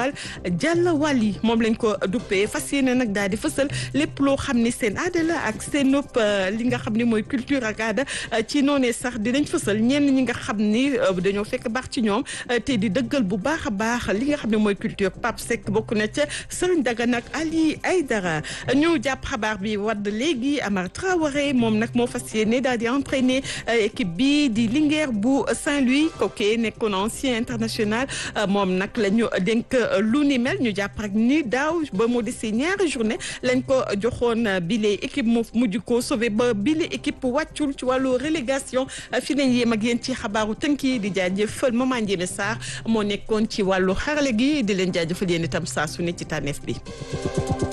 festival Jàlla Wali moom lañ ko duppee fas yéene nag daal di fësal lépp loo xam ni seen aada la ak seen nopp li nga xam ni mooy culture ak aada ci noonee sax dinañ fësal ñenn ñi nga xam ni dañoo fekk baax ci ñoom te di dëggal bu baax a baax li nga xam ne mooy culture Pape Seck bokk na ca Serigne Dagana ak Ali Aydara ñu jàpp xabaar bi wadd léegi Amar Traoré moom nag moo fas yéene daal di entraîner équipe bi di Linguère bu Saint-Louis kooku nekkoon ancien international moom nag la ñu dénk lu ni mel ñu jàpp rek ni daaw ba mu desee ñaari journée lañ ko joxoon bile équipe mu mujj ko sauvé ba bile équipe wàccul ci wàllu relégation fi nañ yéem ak yéen ci xabaaru tënk yi di jaajëfal Maman Ndiémé Sarr moo nekkoon ci wàllu xarale gi di leen jaajëfal yéen itam saa su ne ci tànneef bi.